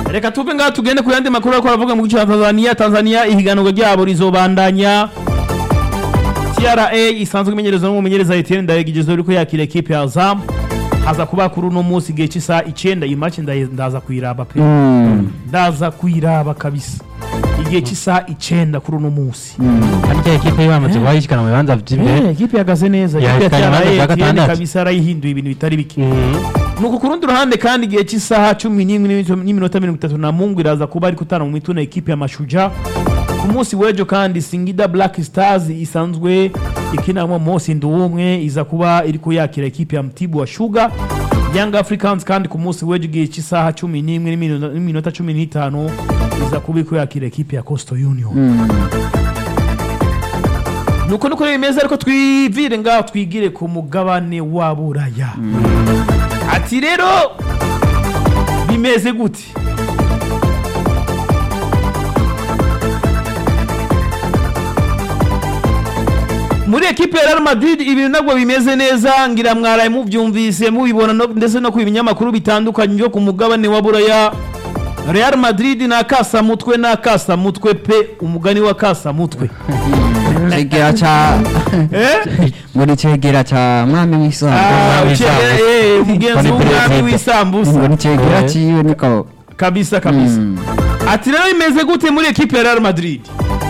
reka tuve ngaha tugende ku yandi makuru ariko aravuga mu gice cya tanzania tanzania ihiganwa ryabo rizobandanya tra isanzwe imenyerezwa n'umumenyereza etienne ndayegigezwe uriko yakira ekipe ya azam haza kuba kuri uno munsi igihe cy'isaha icenda iyi match ndaye- ndaza kuyiraba pe ndaza kuyiraba kabisa igihe cy'isaha icenda kuri uno munsi kandi cya ekipe yo bamaze guhayishikana mu bibanza by'imbere Eh, ekipe ihagaze neza Ya, ekipe ya ikaba tra imanza bya etienne gatandatu. kabisa yarayihinduye ibintu bitari bike nuko ku rundi ruhande kandi igihe cy'isaha cumi n'imwe n'iminota- n'iminota mirongo itatu na mungu iraza kuba ari kutana mu mituna ekipe ya mashuja ku munsi w'ejo kandi singida black stars isanzwe ikinamo mose nduwumwe iza kuba iri yakira ekipe ya mtibu wa shuga young africans kandi ku munsi w'ejo igihe cy'isaha cumi n'imwe n'iminota- n'iminota cumi n'itanu iza kuba iri yakira ekipe ya coastal union nuko nuko rero bimeze ariko twivire ngaho twigire ku mugabane wa buraya ati rero bimeze gute muri ekipe ya Real Madrid ibintu nabwo bimeze neza ngira mwaraye mubyumvise mubibona no- ndetse no ku binyamakuru bitandukanye byo ku mugabane wa buraya Real Madrid ni akasamutwe ni akasamutwe pe umugani wa kasamutwe cegera ca eh? ngo ni cegera ca mwami Ah, w'isambu ucegera, eh, umugenzi Ni w'umwami perezida. w'isambusa ngo ni cegera Eh. ciwe niko kabisa kabisa Mm. ati rero bimeze gute muri ekipe ya Real Madrid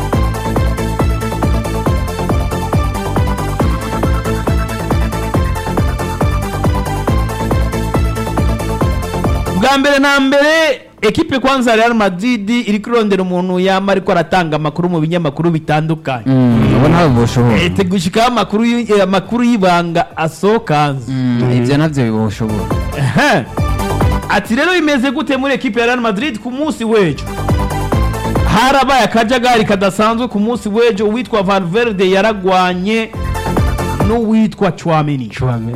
bwa mbere na mbere ekipe kwanza ya Real Madrid iri kurondera umuntu yama ariko aratanga amakuru mu binyamakuru bitandukanye ubona boshobora ete gushikaho amakuru y- eh, amakuru y'ibanga asokanze ivyo navyo boshobora Ehe. ati rero bimeze gute muri ekipe ya Real Madrid ku munsi w'ejo harabaye akajagari kadasanzwe ku munsi w'ejo uwitwa Valverde yaragwanye n'uwitwa Chouameni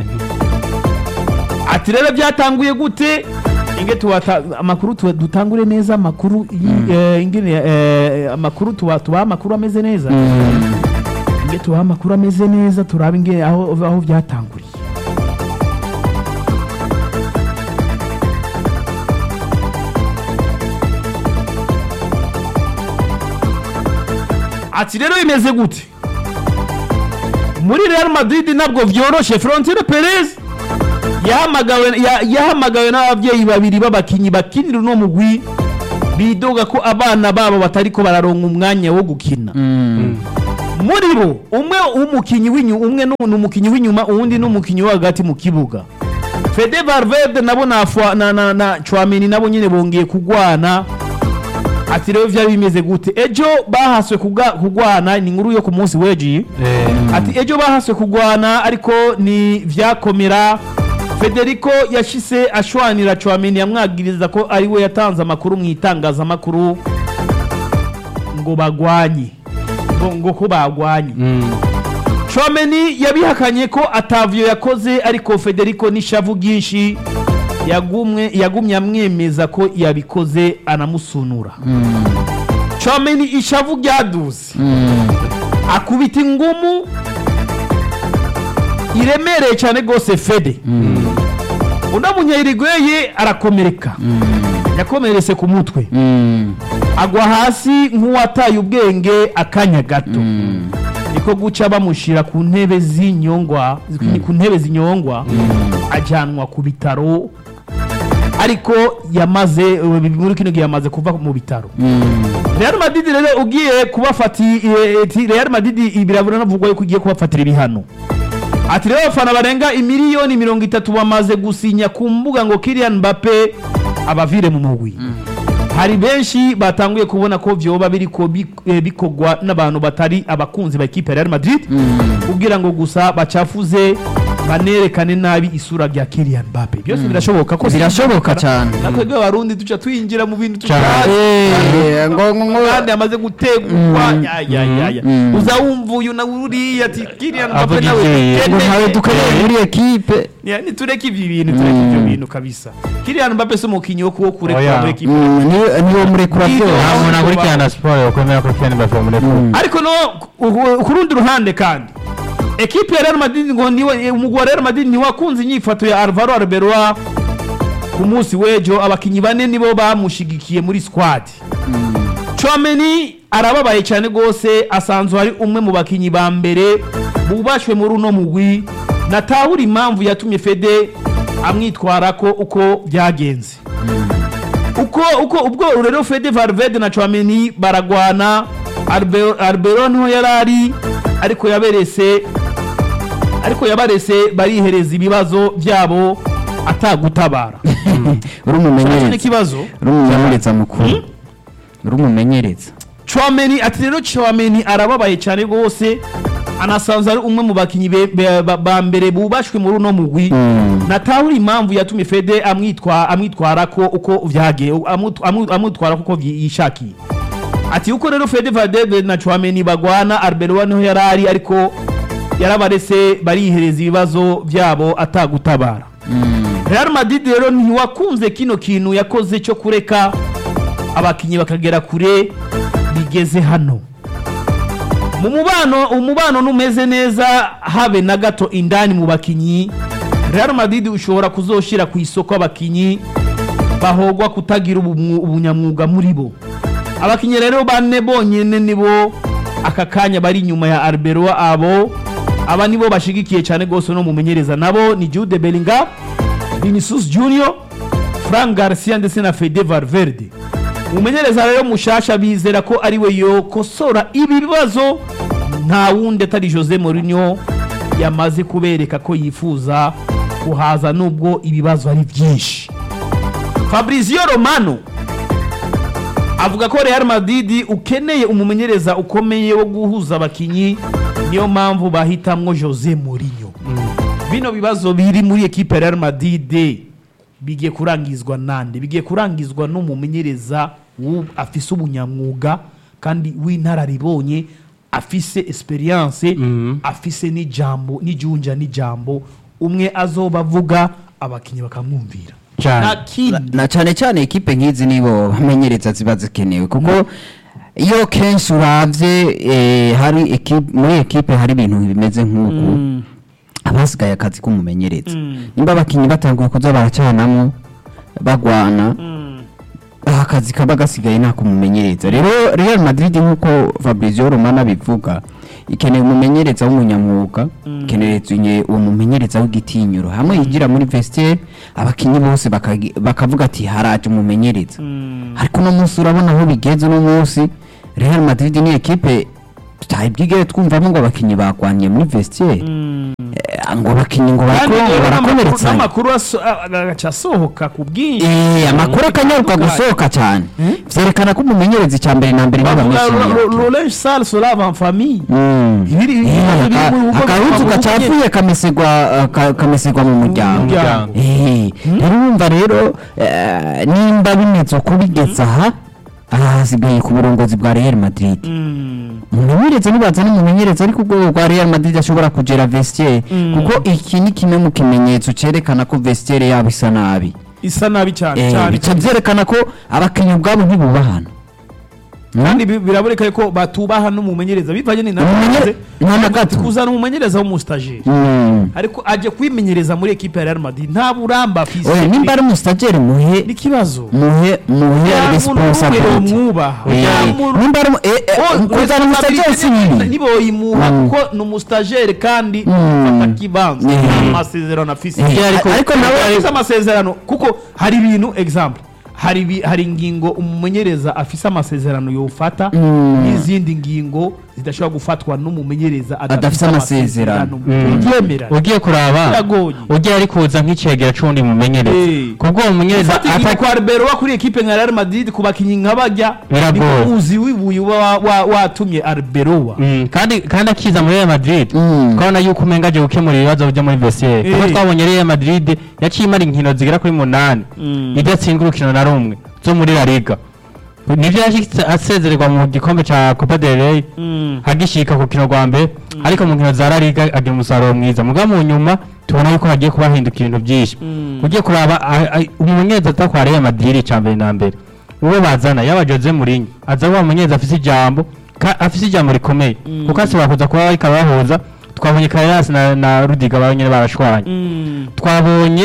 ati rero byatanguye gute inge tuwata amakuru tuwa- dutangure neza amakuru yi- eh, ingene eh, amakuru tuba tubaha amakuru ameze neza inge tubaha amakuru ameze neza turabe inge aho aho byatanguriye ati rero bimeze gute muri Real Madrid ntabwo vyoroshe Florentino Perez yahamagawe ya- yahamagawe n'ababyeyi babiri b'abakinyi bakinira uno mugwi bidoga ko abana babo batariko bararonka umwanya wo gukina muri bo umwe w'umukinyi w'inyuma umwe ni ni umukinyi w'inyuma uwundi ni umukinyi wo hagati mu kibuga Fede Valverde nabo na Fwa- na na, na Chouameni nabo nyine bongeye kugwana ati rero vyari bimeze gute ejo bahaswe kuga- kugwana ni inkuru yo ku munsi w'ejo ati ejo bahaswe kugwana ariko ni vyakomera federico yashise ashwanira Chouameni yamwagiriza ko ari we yatanze amakuru mu itangazamakuru ngo bagwanye ngo, ngo ko bagwanye Chouameni yabihakanye ko atavyo yakoze ariko Federico n'ishavu ryinshi yagumwe yagumye amwemeza ko yabikoze anamusunura Chouameni ishavu ryaduze akubita ingumu iremereye cyane rwose Fede uno munyayirigweye arakomereka yakomeretse ku mutwe agwa hasi nk'uwataye ubwenge akanya gato niko guca bamushyira ku ntebe z'inyongwa ku ntebe zinyongwa ajyanwa ku bitaro ariko yamaze eh, muri kino gihe yamaze kuva mu bitaro Real Madrid rero ugiye kubafati eh, ati Real Madrid birabura navugwa yuko ugiye kubafatira ibihano ati rero abafana barenga imiliyoni mirongo itatu bamaze gusinya ku mbuga ngo Kylian Mbappe abavire mu mugwi hari benshi batanguye kubona ko vyoba biriko bi- eh, bikogwa n'abantu batari abakunzi ba ekipe ya Real Madrid kugira ngo gusa bacafuze banerekane nabi isura rya Kylian Mbappe byose birashoboka ko birashoboka cyane natwebwe abarundi duca twinjira mu bintu Cyane. tutazi Eh, ngo ngo ngo kandi amaze gutegurwa ya ya ya ya Mm. uza wumva uyu na uriya ati Kylian Mbappe Avuga nawe ivyeye. ngo tugende." ntawe dukeneye muri ekipe Ya, nitureke ibi bintu tureke ibyo bintu kabisa Kylian Mbappe si umukinyi wo kuwo kurekura Oya. muri ekipe Mm, ni- niwo murekura Bwiza. byose nta muntu akurikirana siporo yokwemera ko Kylian Mbappe muri ariko no ku- ku rundi ruhande kandi ekipe ya Real Madrid ngo niwe umugwi wa Real Madrid niwe wakunze inyifato ya Alvaro Arbeloa ku munsi w'ejo abakinnyi bane nibo bamushigikiye muri squad Chouameni arababaye cyane rwose asanzwe ari umwe mu bakinnyi ba mbere bubashwe muri uno mugwi natahura impamvu yatumye Fede amwitwara ko uko byagenze uko uko ubwo rero Fede Valverde na Chouameni baragwana Albe- Albero niho yarari ariko yaberese ariko yabarese barihereza ibibazo byabo atagutabara uri Cyo umumenyereza n'ikibazo uri umumenyereza mukuru uri umumenyereza Chouameni ati rero Chouameni arababaye cyane rwose anasanzwe ari umwe mu bakinnyi be- be- ba ba mbere bubashwe muri uno mugwi Mm. natahura impamvu yatumye Fede amwitwa amwitwara ko uko vyage amut- amu- amwitwara kuko vyi- yishakiye ati uko rero Fede Valverde na Chouameni bagwana Arbeloa niho yarari ariko yarabarese barihereza ibibazo byabo atagutabara Real Madrid rero ntiwakunze kino kintu yakoze cyo kureka abakinnyi bakagera kure bigeze hano mu mubano umubano numeze neza habe na gato indani mu bakinnyi Real Madrid ushobora kuzoshira ku isoko abakinnyi bahogwa kutagira ubumwu- ubunyamwuga muri bo abakinnyi rero bane bonyene nibo aka kanya bari inyuma ya Arbeloa abo aba nibo bashigikiye cyane rwose no mumenyereza nabo ni Jude Bellingham Vinicius Junior Frank Garcia ndetse na Fede Valverde umumenyereza rero mushasha bizera ko ari we yokosora ibi bibazo nta wundi atari Jose Mourinho yamaze kubereka ko yifuza kuhaza nubwo ibibazo ari byinshi Fabrizio Romano avuga ko Real Madrid ukeneye umumenyereza ukomeye wo guhuza abakinyi niyo mpamvu bahitamwo Jose Mourinho bino bibazo biri muri ekipe ya Real Madrid bigiye kurangizwa nande bigiye kurangizwa n'umumenyereza wu- afise ubunyamwuga kandi w'inararibonye afise experience afise n'ijambo n'ijunja n'ijambo umwe azoba avuga abakinnyi bakamwumvira Cyane. nta kindi na cyane cyane ekipe nk'izi nibo bamenyereza ziba zikenewe kuko iyo kenshi uravye eh, hari ekipe muri ekipe hari ibintu bimeze nk'uku abasigaye akazi k'umumenyereza nimba abakinnyi batanguye kuza baracanamo bagwana aha akazi kaba gasigaye nta kumumenyereza rero Real Madrid nk'uko Fabrizio Romano abivuga ikeneye umumenyereza w'umunyamwuga ikeneye uwo mumenyereza w'igitinyiro hamwe yigira muri vestiaire abakinnyi bose bakagi- bakavuga ati haraje umumenyereza ariko uno munsi urabona aho bigeze uno munsi Real Madrid ni ekipe tutayibwigere twumvamo ngo abakinnyi bagwanye muri vestiaire Eh, ngo abakinnyi ngo kandi barako- rero n'amakuru- barakomeretsanya n'amakuru aso- a- agaca asohoka ku bwinshi Eh, amakuru akanyaruka gusohoka cyane vyerekana ko umumenyereza icya mbere na mbere bavuga n'abameshyiriye Laurent Sall sera en famille Ibiri- ibiri- Eh, ibiri- aka- uko- akahuzu uko- gacafuye kameserwa uh, ka- kameserwa mu muryango muryango. Eh, rero urumva rero eh, nimba bimeze uko bigeze aha aha hasigaye ku burongozi bwa Real Madrid Mm. umumenyereza nibaza n'umumenyereza ariko urwego rwa Real Madrid ashobora kugera vestiaire kuko iki ni kimwe mu kimenyetso cerekana ko vestiaire yabo isa nabi isa nabi cyane Eh, cyane bica byerekana ko abakinnyi ubwabo ntibubahana kandi bi- biraboneka ko batubaha n'umumenyereza bivanye ni Umumenye- nta na gato. kuzana umumenyereza w'umustajeri Mm. ariko aje kwimenyereza muri ekipe ya Real Madrid nta buramba afise oya nimba ari umustajeri muhe n'ikibazo muhe muhe responsibility mwubaha Eh, nimba ari umu- eh, eh, kuzana umustajeri si bibi niboyimuha Mm. kuko ni umustajeri kandi Mm. afata kibanza Eh. nta masezerano afise Eh, ariko- ariko nawe- afise amasezerano kuko hari ibintu example hari ibi- hari ingingo umumenyereza afise amasezerano yofata Mm. n'izindi ngingo zidashobora gufatwa n'umumenyereza Adafise amasezerano. ubyemera ugiye kuraba Biragoye. ugiye ari kuza nk'icegera c'undi mumenyereza Eh. kubwo uwo mumenyereza ufata igihe ata- kwa Arbeloa kuri ekipe nka Real Madrid ku bakinyi nka bajya Biragoye. niko uzi wibuye uba wa- wa- watumye Arbeloa Mm, kandi kandi akiza muri Real Madrid Mm. twabona yuko umenga aje gukemura ibibazo byo muri vestiaire kuko Eh. twabonye Real Madrid yaciye imara inkino zigera kuri munani Mm. idatsinda urukino na rumwe zo muri La Liga nivyo yashitse asezererwa mu gikombe ca Copa del Rey Mm. agishika ku kino rwa mbere ariko mu nkino za La Liga agira umusaruro mwiza muga mu nyuma tubona yuko hagiye kuba hahinduka ibintu byinshi Mm. ugiye kuraba a- a- umumenyereza atakwa Real Madrid ca mbere na mbere uwo bazana yaba Jose Mourinho aza wa mumenyereza afise ijambo ka- afise ijambo rikomeye kuko ashobora kuza kuba bariko bahuza twabonye Carreras na, na Rudiga baba nyene barashwanye Mm. twabonye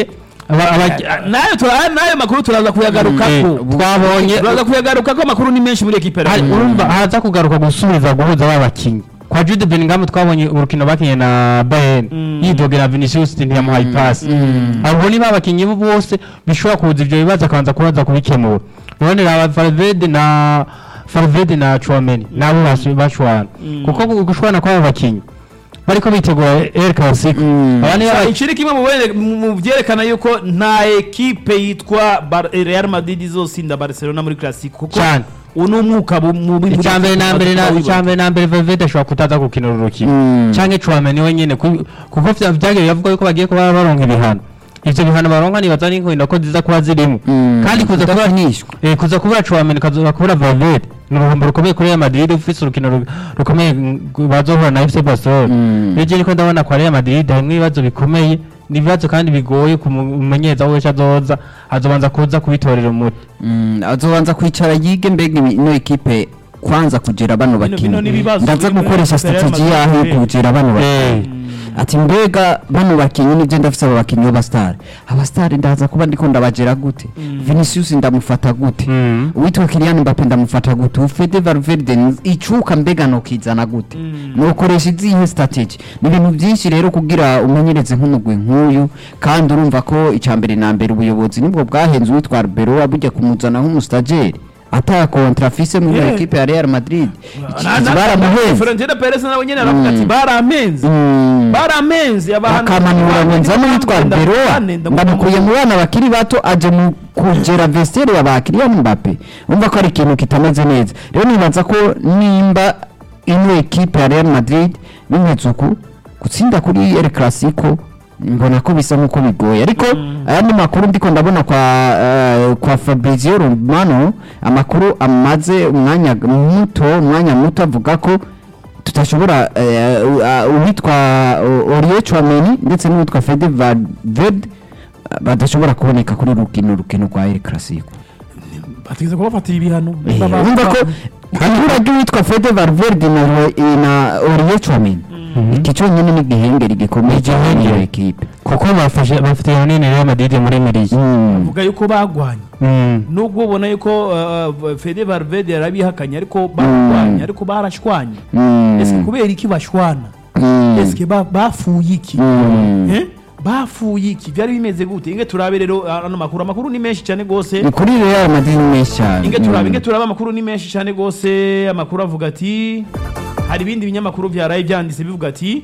aba- aba- nayo tura- nayo makuru turaza kuyagarukako Eh, twabonye turaza kuyagarukako amakuru ni menshi muri ekipe hari- urumva haza kugaruka gusubiza guhuza ba bakinnyi kwa Jude Bellingham twabonye urukino bakinye na Bayern yidogera Vinicius ntiyamuhaye ipasi abo ni ba bakinnyi bo bose bishobora kuza ivyo bibazo akabanza kubaza kubikemura none raba Valverde na Valverde na Chouameni nabo basi- bashwana kuko gushwana kw'abo bakinnyi bariko bitegura El Clasico aba ni ba bakinnyi ikiri kimwe mu bene- mu- mu vyerekana yuko nta ekipe yitwa Bar- Real Madrid izosinda Barcelona muri Clasico kuko Cyane. uwo ni umwuka bu- mubi muri icyambere na mbere na Clasico. icyambere na mbere Valverde ashobora kutaza gukina uru rukino Mm. canke Chouameni wenyene ku- kuko vya- vyagiye bavuga yuko bagiye kuba baronka ibihano ivyo bihano baronka nibaza n'inkino ko ziza kuba zirimo Mm. kandi kuza kuba Kudakinishwa. eh, kuza kubura Chouameni kaza kubura Valverde ni uruhombo rukomeye kuri Real Madrid ufise urukino ru- rukomeye mm, bazohura na FC Barcelona Mm. rero je niko ndabona kwa Real Madrid harimwo ibibazo bikomeye ni ibibazo kandi bigoye kumumenyereza wese azoza azobanza kuza kubitorera umuti Mm, azobanza kwicara yige mbega imi- ino ekipe kwanza kugera bano bino bakinnyi ni ibibazo ndaza biri muri gukoresha ekipe ya Real strategy yaho Madrid. yo kugera bano Eh. bakinnyi ati mbega bano bakinnyi nibyo ndafise aba bakinnyi b'abasitari abasitari ndaza kuba ndiko ndabagera gute Vinicius ndamufata gute Mm. uwitwa Kylian Mbappe ndamufata gute ufite Valverde n- icuka mbega nokizana gute nokoresha izihe strategy ni ibintu byinshi rero kugira umenyereze nk'umugwi nk'uyu kandi urumva ko icambere na mbere ubuyobozi nibwo bwahenze uwitwa Arbeloa bujya kumuzana nk'umustajeri ata kontra afise muri Yeah. ekipe ya Real Madrid Na- na- baramuhenze Florentino Perez nawe nyene aravuga ati barampenze Mm. barampenze abantu akamanura ngo nzane witwa Arbeloa ndamukuye mu bana bakiri bato aje mu kugera vestiaire ya ba Kylian Mbappe umva ko ari ikintu kitameze neza rero nibaza ko nimba ino ekipe ya Real Madrid bimeze uku gutsinda kuri El Clasico mbona ko bisa nk'uko bigoye ariko aya ni makuru ndiko ndabona kwa eh, kwa Fabrizio Romano amakuru amaze umwanya muto umwanya muto avuga ko tutashobora eh, u- uh, uwitwa uh, Oriol Chouameni ndetse n'uwitwa Fede Valverde uh, badashobora kuboneka kuri rukino rukino rwa El Clasico bategeze kubafatira ibihano Eh, urumva ko ibura ry'uwitwa Fede Valverde na Ro- na Oriol Chouameni iki cyonyine ni igihengeri gikomeye cyane iyo ekipe kuko bafashe bafite runini Real Madrid muri miriye bavuga yuko bagwanye nubwo ubona yuko uh, Fede Valverde yarabihakanye ariko barwanye ariko barashwanye ese kubera iki bashwana ese ba- bafuye iki Eh? bafuye iki byari bimeze gute inge turabe rero ano makuru amakuru ni menshi cyane gose ni kuri Real Madrid ni menshi cyane inge turabe Mm. inge turabe amakuru ni menshi cyane gose amakuru avuga ati hari ibindi binyamakuru byaraye byanditse bivuga ati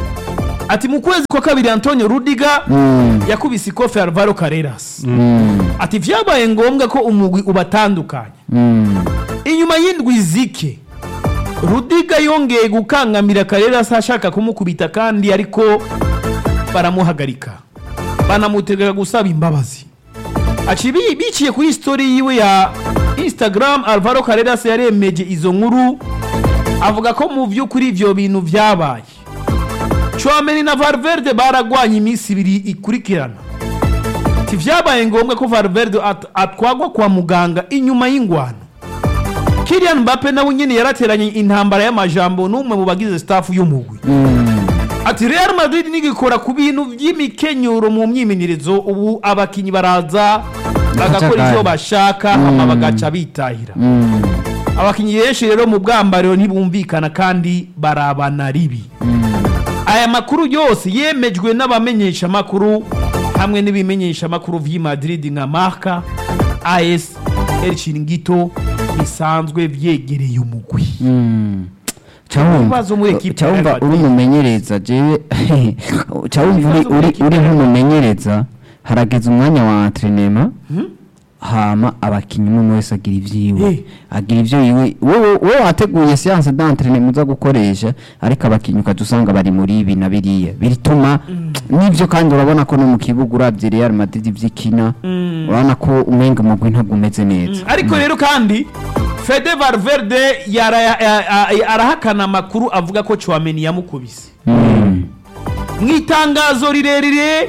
ati mu kwezi kwa kabiri Antonio Rudiga Mm. yakubise ikofe Alvaro Carreras Mm. ati vyabaye ngombwa ko umugwi ubatandukanya Mm. inyuma y'indwi zike rudiga yongeye gukangamira Carreras ashaka kumukubita kandi ariko baramuhagarika banamutegeka gusaba imbabazi aci bi- biciye kuri story yiwe ya instagram alvaro Carreras yaremeje izo nkuru avuga ko mu by'ukuri ibyo bintu byabaye Chouameni na Valverde baragwanye iminsi ibiri ikurikirana ati vyabaye ngombwa ko Valverde at- atwagwa kwa muganga inyuma y'ingwano Kylian Mbappe nawe nyine yarateranye intambara y'amajambo n'umwe mu bagize staff y'umugwi ati Real Madrid nigikora ku bintu by'imikenyuro mu myimenyerezo ubu abakinyi baraza bagakora ivyo Akajagari. bashaka hama bagaca bitahira Mm. abakinyi benshi rero mu bwambariro ntibumvikana kandi barabana ribi aya makuru yose yemejwe n'abamenyesha makuru hamwe n'ibimenyesha makuru vy'i Madrid nka Marca AS El Chiringuito bisanzwe vyegereye umugwi Mm. Ibibazo muri equipe ya Real cyawumva uri Madrid. umumenyereza jewe cyawumva uri Ibibazo muri uri equipe uri ya Real nk'umumenyereza harageze umwanya wa entrenema hama abakinnyi umwe wese agira ivyiwe Eh. agira ivyo yiwe wowe wowe wateguye séance d'entraînement uza gukoresha ariko abakinnyi ukaza usanga bari muri ibi na biriya bituma n'ivyo kandi urabona ko no mu kibuga uravye Real Madrid ivyikina urabona ko umenga umugwi ntabwo umeze neza ariko rero kandi Fede Valverde yara- ya- ya- ya- arahakana amakuru avuga ko Chouameni yamukubise Mm. mu itangazo rirerire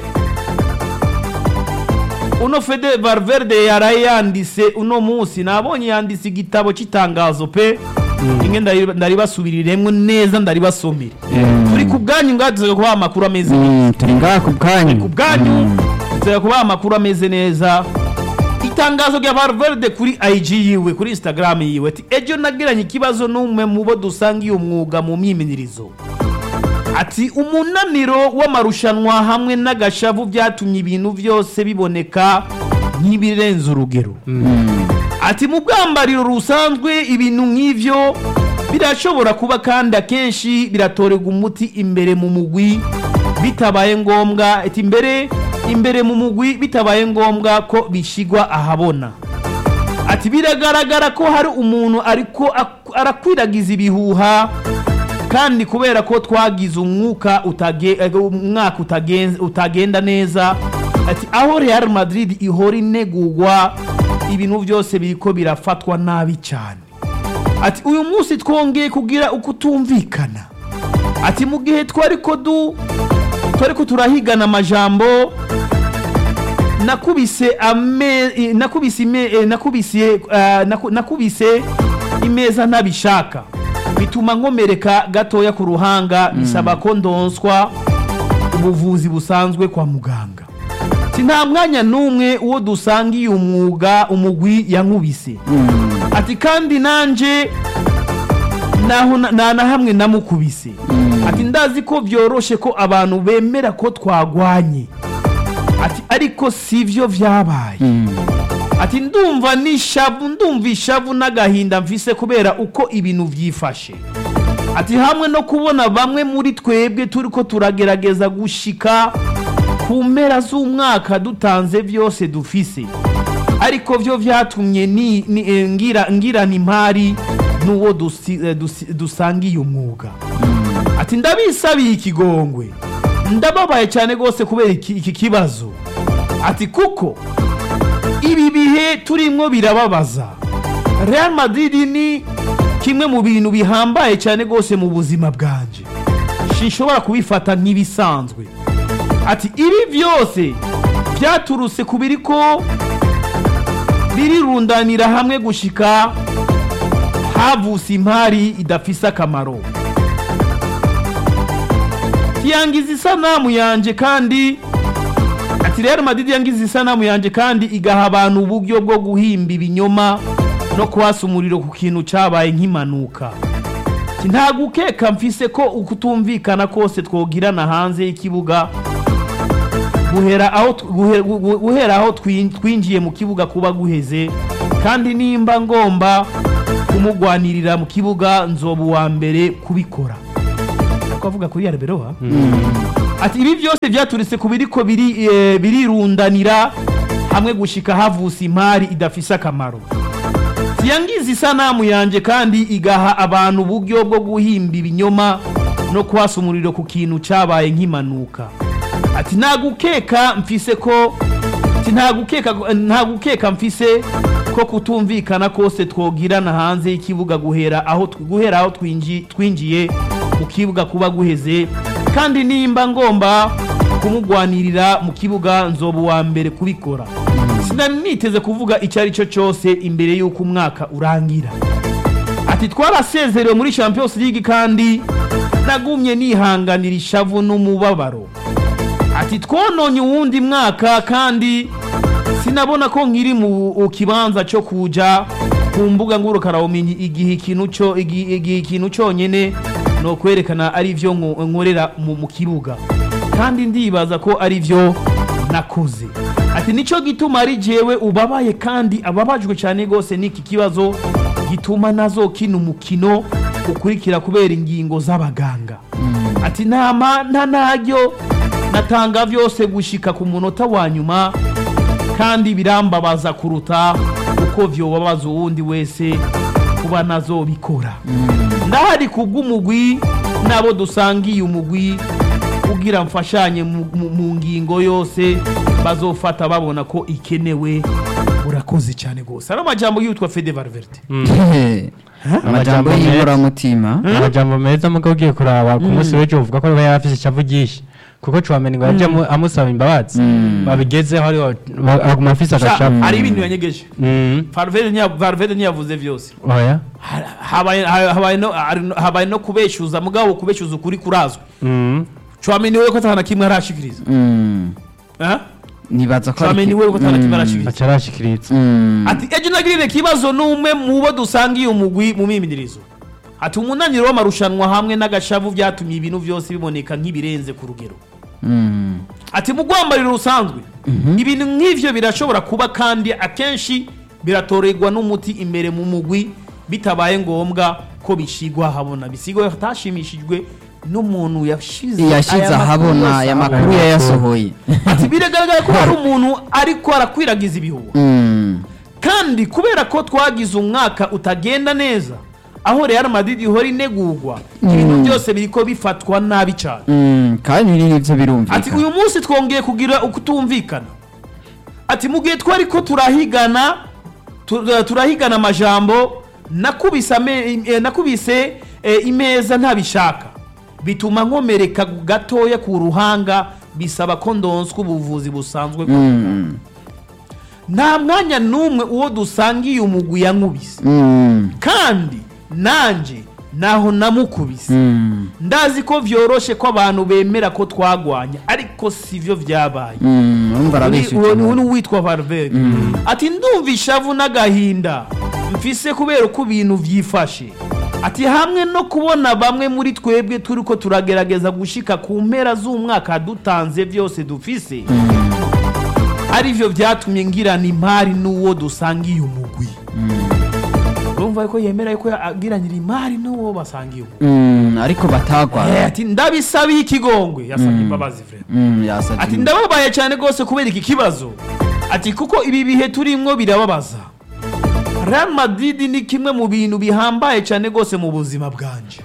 uno Fede Valverde yaraye yanditse uno munsi nabonye yanditse igitabo cy'itangazo pe rimwe ndari- ndaribasubiriremwo neza ndaribasomera turi ku bwanyu ngatuze kubaha amakuru ameze Mm, turi ngaha ku bwanyu ku bwanyu nzira kubaha amakuru ameze neza itangazo rya Valverde kuri IG yiwe kuri Instagram yiwe ati ejo nagiranye ikibazo n'umwe mu bo dusanga iyo mwuga mu myimenyerezo ati umunaniro w'amarushanwa hamwe n'agashavu byatumye ibintu byose biboneka nk'ibirenze urugero ati mu bwambariro rusanzwe ibintu nk'ivyo birashobora kuba kandi akenshi biratorerwa umuti imbere mu mugwi bitabaye ngombwa ati imbere imbere mu mugwi bitabaye ngombwa ko bishigwa ahabona ati biragaragara ko hari umuntu ariko ak- arakwiragiza ibihuha kandi kubera ko twagize umwuka utage- eh, umwaka utagen- utagenda neza ati aho real madrid ihora inegurwa ibintu byose biriko birafatwa nabi cyane ati uyu munsi twongeye kugira ukutumvikana ati mu gihe twari ko du twari ko turahigana amajambo nakubise ame eh, nakubise ime eh, nakubise eh, naku- nakubise imeza ntabishaka bituma nkomereka gatoya ku ruhanga bisaba ko ndonswa ubuvuzi busanzwe kwa muganga ati nta mwanya n'umwe uwo dusangiye umwuga umugwi yankubise ati kandi nanje naho na- nta na hamwe namukubise ati ndazi ko byoroshe ko abantu bemera ko twagwanye ati ariko sivyo vyabaye ati ndumva n'ishavu ndumva ishavu n'agahinda mfise kubera uko ibintu vyifashe ati hamwe no kubona bamwe muri twebwe turiko turagerageza gushika ku mpera z'umwaka dutanze vyose dufise ariko vyo vyatumye ni, ni, eh, ngira, ngirana impari n'uwo dusi, eh, dusi, dusangiye umwuga ati ndabisabiye ikigongwe ndababaye cyane rwose kubera iki, iki kibazo ati kuko ibi bihe turimo birababaza real madrid ni kimwe mu bintu bihambaye cyane rwose mu buzima bwanje sinshobora kubifata nk'ibisanzwe ati ibi byose byaturutse ku biri ko birirundanira hamwe gushika havuse impari idafise akamaro yangiza isanamu yanje kandi ati rero madidi yangiza isanamu yanje kandi igaha abantu uburyo bwo guhimba ibinyoma no kwasa umuriro ku kintu cyabaye nk'impanuka Ati, nta gukeka mfise ko ukutumvikana kose twogirana hanze y'ikibuga guhera aho tw- guhe- gu- gu- guhera aho twin- twinjiye mu kibuga kuba guheze kandi nimba ngomba kumugwanirira mu kibuga nzoba uwa mbere kubikora twavuga kuri yarberoha ati ibi byose byaturitse ku biriko biri eh, birirundanira hamwe gushika havuse impari idafise akamaro yangiza isanamu yanje kandi igaha abantu uburyo bwo guhimba ibinyoma no kwasa umuriro ku kintu cyabaye nk'impanuka ati nta gukeka mfise ko ati nta gukeka nta gukeka mfise ko kutumvikana kose twogirana hanze y'ikibuga guhera aho tw- guhera aho twinji- twinjiye mu kibuga kuba guheze kandi nimba ngomba kumugwanirira mu kibuga nzoba uwa mbere kubikora sinari niteze kuvuga icyo ari cyo cyose imbere y'uko umwaka urangira ati twarasezerewe muri champions league kandi nagumye nihanganira ishavu n'umubabaro ati twononye uwundi mwaka kandi sinabona ko nkiri mu kibanza cyo kuja ku mbuga ngurukanabumenyi igihe ikintu cyo igi- igihe ikintu cyonyine ni ukwerekana ari byo nko- nkorera mu mu kibuga kandi ndibaza ko ari byo nakoze ati nicyo gituma ari jewe ubabaye kandi ababajwe cyane rwose n'iki kibazo gituma nazo kino umukino ukurikira kubera ingingo z'abaganga ati nta ma- nta ntaryo natanga byose gushika ku munota wa nyuma kandi birambabaza kuruta uko vyobabaza uwundi wese kuba nazobikora ndahari kubw'umugwi n'abo dusangiye umugwi kugira mfashanye mu- mu mu ngingo yose bazofata babona ko ikenewe urakoze cyane rwose ari amajambo yitwa fede valverde amajambo Amajambo meza. y'inkoramutima amajambo meza muga ugiye kuraba ku munsi w'ejo uvuga ko yari afise ishavu ryinshi kuko Chouameni ngo yaje amu- amusaba imbabazi babigezeho ariho ba- aguma afise Sha, agashavu hari ibintu yanyegeje Mm. valverde ntiya- valverde ntiyavuze byose oya Ha- habaye ha- habaye no- hari- habaye no kubeshuza mugabo kubeshuza ukuri kurazwi Mm. Chouameni we ko atahana kimwe arashikiriza Mm. Eh? nibaza ko ari Tchouameni ki- we ko atana Mm. kimwe arashikiriza acarashikiriza Mm. ati ejo nagirire ikibazo n'umwe mu bo dusangiye umugwi mu mimidirizo ati umunaniro w'amarushanwa hamwe n'agashavu byatumye ibintu byose biboneka nk'ibirenze ku rugero Mm. ati mu rwambariro rusanzwe ibintu nk'ivyo birashobora kuba kandi akenshi biratorerwa n'umuti imbere mu mugwi bitabaye ngombwa ko bishigwa habona bisigwa hatashimishijwe n'umuntu yashize yashyize aya makuru ahabona yose aya ahabona. makuru yayasohoye ati biragaragara ko hari umuntu ariko arakwiragiza ibihuha Mm. kandi kubera ko twagize umwaka utagenda neza aho Real Madrid ihora inegurwa ibintu byose biriko bifatwa nabi cyane Mm. kandi nibyo ati birumvikana uyu munsi twongeye kugira ukutumvikana ati mu gihe twari ko turahigana tu- turahigana amajambo nakubise ame- eh, nakubise eh, imeza ntabishaka bituma nkomereka gatoya ku ruhanga bisaba ko ndonswa ubuvuzi busanzwe kwa muganga. Mm. nta mwanya n'umwe uwo dusangiye umugwi yankubise Mm. kandi nanje naho namukubise Mm. ndazi ko vyoroshe ko abantu bemera ko twagwanya ariko sivyo vyabaye Mm. urumva arabeshya uwo ukuntu. ni uwitwa Valverde ati ndumva ishavu n'agahinda mfise kubera uko ibintu vyifashe ati hamwe no kubona bamwe muri twebwe turiko turagerageza gushika ku mpera z'umwaka dutanze vyose dufise arivyo vyatumye ngirana impari n'uwo dusangiye umugwi urumva ko yemera ko agiranira imari n'uwo basangiye umugwi Mm. ariko Eh, batagwa ati ndabisabiye ikigongwe yasabye imbabazi vrema Mm, yasabye ati ndababaye cyane rwose kubera iki kibazo ati kuko ibi bihe turimwo birababaza Real Madrid ni kimwe mu bintu bihambaye cyane rwose mu buzima bwanje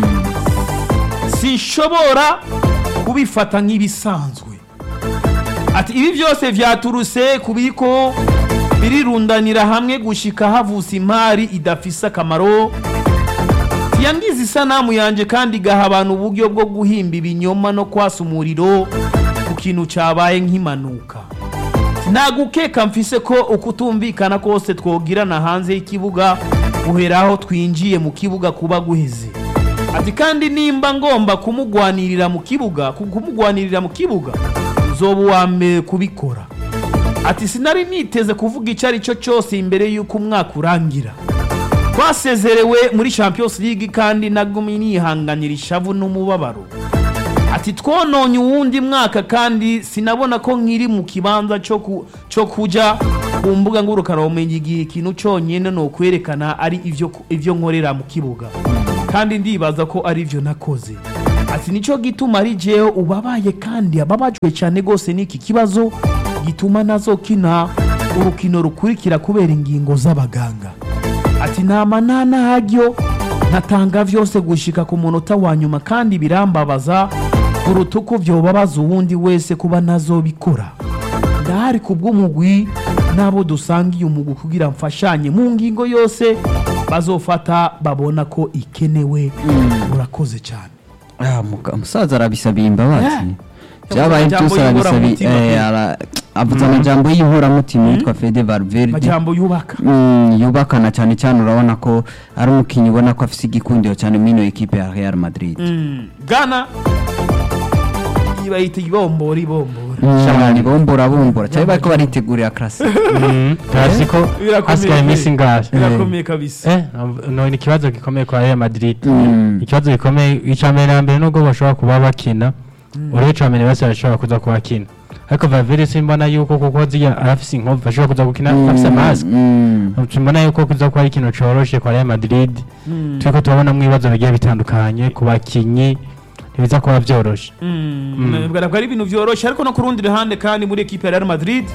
sinshobora kubifata nk'ibisanzwe ati ibi byose vyaturuse kubiko birirundanira hamwe gushika havutse imari idafise akamaro yangize isanamu yanje kandi igaha abantu uburyo bwo guhimba ibinyoma no kwasa umuriro ku kintu cyabaye nk'impanuka nta gukeka mfise ko ukutumvikana kose twogirana hanze y'ikibuga guhera aho twinjiye mu kibuga kuba guheze ati kandi nimba ngomba kumugwanirira mu kibuga ku- kumugwanirira mu kibuga nzoba uwa mbere kubikora ati sinari niteze kuvuga icyo ari cyo cyose imbere y'uko umwaka urangira twasezerewe muri champions league kandi nagumye nihanganira ishavu n'umubabaro ati twononye uwundi mwaka kandi sinabona ko nkiri mu kibanza cyo ku- cyo kuja ku mbuga ngurukanabumenyi igihe ikintu cyonyine ni ukwerekana ari ivyo ivyo nkorera mu kibuga kandi ndibaza ko ari ivyo nakoze ati nicyo gituma ari jewe ubabaye kandi ababajwe cyane rwose n'iki kibazo gituma nazokina urukino rukurikira kubera ingingo z'abaganga ati nta manana hajyo ntatanga vyose gushika ku munota wa nyuma kandi birambabaza kuruta uko vyobabaza uwundi wese kuba nazobikora ndahari ku bw'umugwi n'abo dusangiye umugwi kugira mfashanye mu ngingo yose bazofata babona ko ikenewe urakoze cyane Ah, muga- umusaza arabisabiye imbabazi Eh. byabaye Amajambo byose arabisabiye y'inkoramutima eh, pe. ara- avuze amajambo y'inkoramutima yitwa Fede Valverde majambo yubaka Mm, yubakana cyane cyane urabona ko ari umukinnyi ubona ko afite igikundiro cyane muri ino ekipe ya Real Madrid Mm, Ghana bayita ibombora ibombora cyane bombora bombora cyane bariko baritegurira classic tazi ko Birakomeye hasigaye pe. iminsi ingahe birakomeye kabisa Eh, no ni ikibazo gikomeye kwa Real Madrid Mm. ikibazo gikomeye icya mbere na mbere nubwo bashobora kuba bakina urebe icya mbere bose barashobora kuza kubakina ariko Valverde simbona yuko kuko ziya arafise inkovu bashobora kuza gukina afise mask simbona yuko kuza kuba ari ikintu coroshe kwa Real Madrid turiko turabonamo ibibazo bigiye bitandukanye ku bakinyi ntibiza kuba vyoroshe Mm. ntabwo ari ibintu byoroshye ariko no ku rundi ruhande kandi muri ekipe ya Real Madrid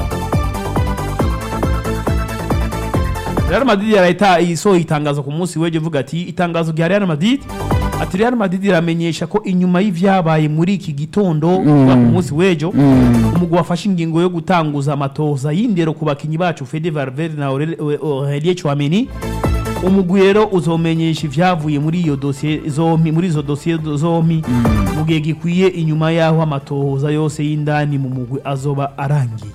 Real Madrid yarahita isohoye itangazo ku munsi w'ejo ivuga ati itangazo rya Real Madrid ati Real Madrid iramenyesha ko inyuma y'ivyabaye muri iki gitondo kuva ku munsi w'ejo umugwi wafashe ingingo yo gutanguza amatoza y'indero ku bakinyi bacu Fede Valverde na Aurel- Aurelien Chouameni umugwi rero uzomenyesha ivyavuye muri iyo dosiye zompi muri izo dosiye zompi mu gihe gikwiye inyuma y'aho amatohoza yose y'indani mu mugwi azoba arangiye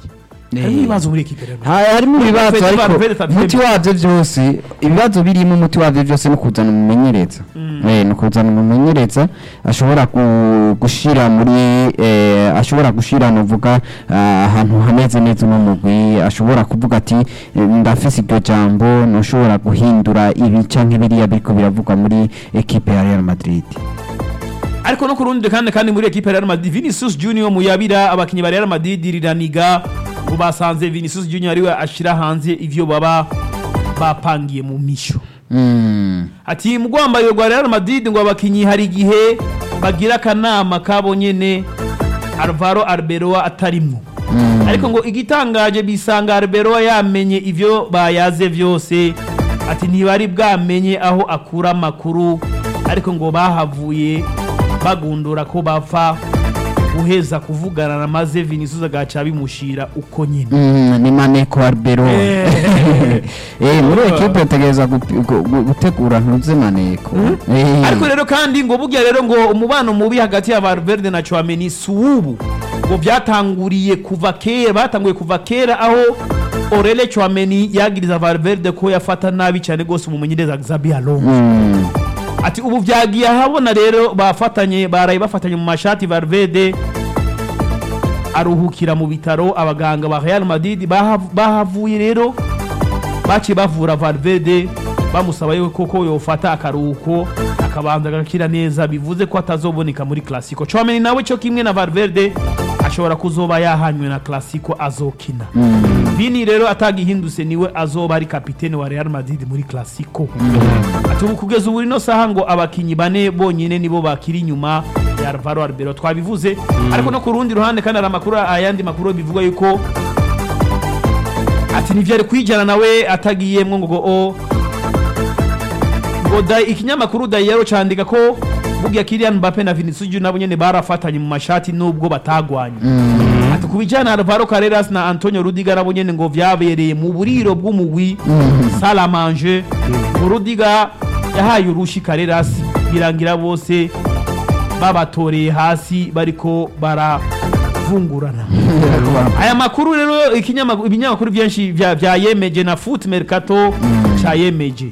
harimo ibibazo muri ekipe rero Ha- harimo ibibazo Fede ariko Valverde atabyemera. umuti wabyo byose ibibazo birimo umuti wabyo byose no kuzana umumenyereza Eh, ni ukuzana umumenyereza ashobora gu- gushira muri eh, ashobora gushira nuvuga ah, ahantu hameze neza uno mugwi ashobora kuvuga ati eh, ndafise iryo jambo ntushobora guhindura ibi canke biriya biriko biravugwa muri ekipe ya Real Madrid ariko no ku rundi kandi kandi muri ekipe ya Real Madrid Vinicius Junior muyabira abakinyi ba Real Madrid riraniga ngo basanze Vinicius Junior ariwe ashira hanze ivyo baba bapangiye mu misho Mm. ati mu rwambaye rwa Real Madrid ngo abakinyi hari igihe bagira akanama kabo nyene Alvaro Arbeloa atarimwo ariko ngo igitangaje bisanga Arbeloa yamenye ivyo bayaze vyose ati ntibari bwamenye aho akura amakuru ariko ngo bahavuye bagundura ko bapfa guheza kuvugana na maze Vinicius agaca bimushira uko nyine Mm, ni Maneko Arbero Eh. eh muri ekipe utegereza gupi- gu- gu- gutegura ntuze Maneko Eh. ariko rero kandi ngo burya rero ngo umubano mubi hagati ya Valverde na Chouameni si ubu ngo byatanguriye kuva kera batanguye kuva kera aho Aurelien Chouameni yagiriza Valverde ko yafata nabi cyane rwose umumenyereza Xabi Alonso Mm. ati ubu byagiye ahabona rero bafatanye baraye bafatanye mu mashati Valverde aruhukira mu bitaro abaganga ba Real Madrid bahav- bahavuye rero baciye bavura Valverde bamusaba yuko koko yofata akaruhuko akabanza agakira neza bivuze ko atazoboneka muri Clasico Chouameni nawe cyo kimwe na Valverde ashobora kuzoba yahanywe na Clasico azokina Vini rero atagihindutse niwe azoba ari kapitene wa Real Madrid muri Clasico ati ubu kugeza ubu ino saha ngo abakinyi bane bonyine nibo bakiri inyuma ya Alvaro Arbeloa twabivuze ariko no ku rundi ruhande kandi hari amakuru ayandi makuru bivuga yuko ati ntivyari kwijana nawe atagiyemwo ngo o ngo da ikinyamakuru Dayero candika ko burya Kylian Mbappe na Vinicius Junior nabo nyene barafatanye mu mashati nubwo batagwanye ati ku bijyana na Alvaro Carreras na Antonio Rudiger nabo nyene ngo vyabereye mu buriro bw'umugwi Salamanje ngo Rudiger yahaye urushi Carreras birangira bose babatoreye hasi bariko baravungurana aya makuru rero ikinyamakuru ibinyamakuru byinshi vya vyayemeje na Foot Mercato cayemeje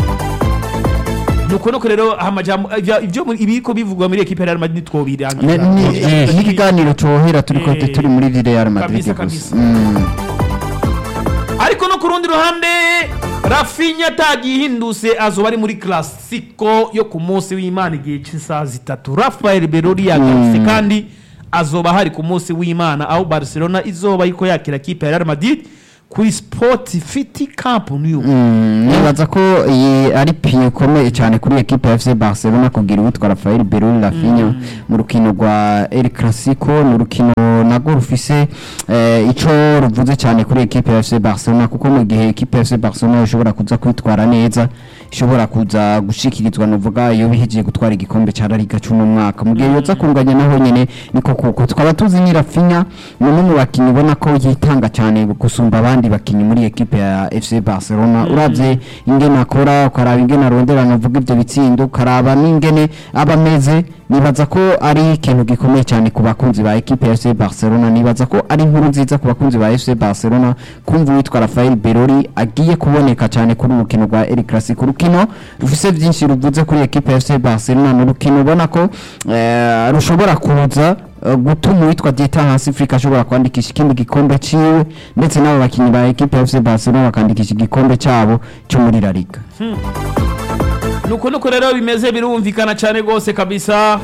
nuko nuko rero amajambo ivya- ivyo muri- ibiko bivugwa muri equipe ya Real Madrid Ne- twobirangiza ni- Eh. n'ikiganiro cohera turiko Eh. turi muri Real Madrid Kabisa, gusa kabisa. Mm. ariko no ku rundi ruhande rafinya atagihindutse azoba ari muri classico yo ku munsi w'imana igihe cy'isaha zitatu rafael berori yagarutse kandi azoba hari ku munsi w'imana aho barcelona izoba ariko yakira kipe ya real madrid kuri sport fiti camp new Mm, nibaza ko iyi ari piye ikomeye cyane kuri ekipe ya FC Barcelona kugira uwitwa Rafael Berul Rafinha mu rukino rwa El Clasico ni urukino nago rufise eh, ico ruvuze cyane kuri ekipe ya FC Barcelona kuko mu gihe ekipe ya FC Barcelona ishobora kuza kwitwara neza ishobora kuza gushikirizwa nuvuga iyo bihejeje gutwara igikombe cya La Liga cy'uno mwaka mu gihe yoza kunganya naho nyene niko kuko twaba tuzi ni Rafinha ni umwe mu bakinnyi ubona ko yitanga cyane gusumba abandi bakinnyi muri ekipe ya FC Barcelona uravye ingene akora ukaraba ingene arondera navuga ibyo bitsindo ukaraba n'ingene aba ameze nibaza ko ari ikintu gikomeye cyane ku bakunzi ba ekipe ya FC Barcelona nibaza ko ari inkuru nziza ku bakunzi ba FC Barcelona kumva uwitwa Rafael Berori agiye kuboneka cyane kuri urukino rwa El Clasico urukino rufise byinshi ruvuze kuri ekipe ya FC Barcelona ni urukino ubona ko eh, rushobora kuza eh, gutuma uwitwa Dieter Hansifrika ashobora kwandikisha ikindi gikombe ciwe ndetse n'abo bakinnyi ba ekipe ya FC Barcelona bakandikisha igikombe cyabo cyo muri La Liga nuko nuko rero bimeze birumvikana cyane rwose kabisa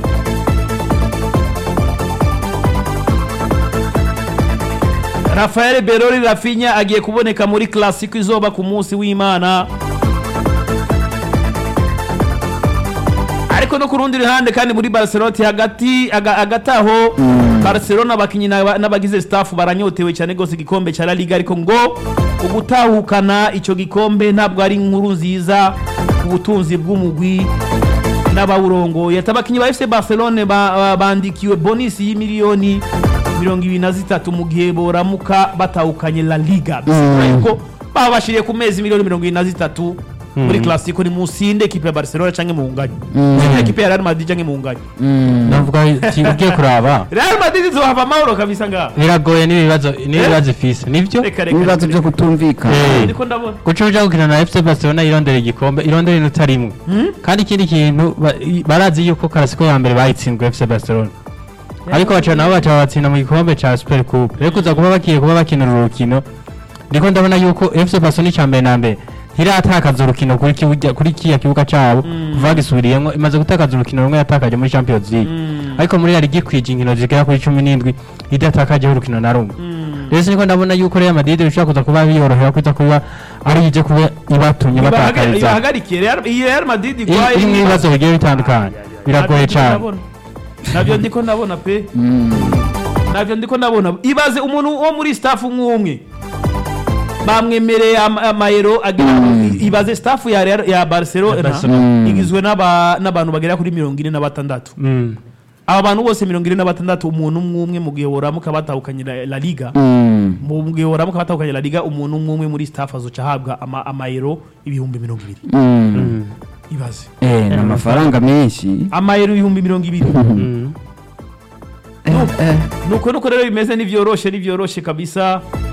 rafael berori rafinya agiye kuboneka muri classico izoba ku munsi w'imana ariko no ku rundi ruhande kandi muri barcelona hagati aga- hagati aho barcelona abakinnyi n'aba- n'abagize staff baranyotewe cyane rwose igikombe cya la liga ariko ngo ugutahukana icyo gikombe ntabwo ari inkuru nziza ku butunzi bw'umugwi n'abawurongoye ati abakinnyi ba fc barcelone ba- ba- bandikiwe bonisi y'imiliyoni mirongo ibiri na zitatu mu gihe boramuka batahukanye la liga bisigura yuko babashiriye ku mezi miliyoni mirongo ibiri na zitatu muri classico ni musinde ekipe ya barcelona canke muhunganye Mm. ekipe ya real madrid canke muhunganye Mm. navuga ati ugiye kuraba real madrid izohava amahoro kabisa ngaha biragoye n'ibibazo n'ibibazo ifise nivyo reka reka ibibazo byo kutumvikana Eh. niko ndabona guca uja gukina na FC Barcelona irondera igikombe irondera inota rimwe kandi ikindi kintu ba- i- barazi yuko karasiko ya mbere bayitsinzwe FC Barcelona ariko baca nabo baca batsinda mu gikombe ca Super Coupe rero kuza kuba bakiye kuba bakinira urukino ndiko ndabona yuko FC Barcelona icya mbere na mbere ntiratakaza urukino kuri kibuga kuri kiya kibuga cabo kuva gisubiriyemo imaze gutakaza urukino rumwe yatakaje muri Champions League ariko muri yari gikwije inkino zigera kuri 17 idatakajeho urukino na rumwe rero siniko ndabona yuko Real Madrid bishobora kuza kuba biyorohera kuza kuba ari ije kuba ibatumye batakariza ibahagarikiye Real- iyi real madrid igwaye iri mu bibazo bigiye bitandukanye biragoye Nabyo cyane ndabona. nabyo ndiko ndabona pe Mm. nabyo ndiko ndabona ibaze umuntu wo muri staff nk'umwe bamwemereye ama- amayero agera i- ibaze staff ya Real- ya barcelona Barcelona. igizwe n'aba- n'abantu bagera kuri mirongo ine na batandatu Mm. aba bantu bose mirongo ine na batandatu umuntu umwe umwe mu gihe woramuka batahukanye la- la liga Mm. mu gihe woramuka batahukanye la liga umuntu umwe umwe muri staff azoca ahabwa ama- amayero ibihumbi mirongo ibiri Mm. ibaze Eh, ni amafaranga menshi amayero ibihumbi mirongo ibiri Mm. Eh, eh. nuko nuko rero bimeze nivyoroshe nivyoroshe kabisa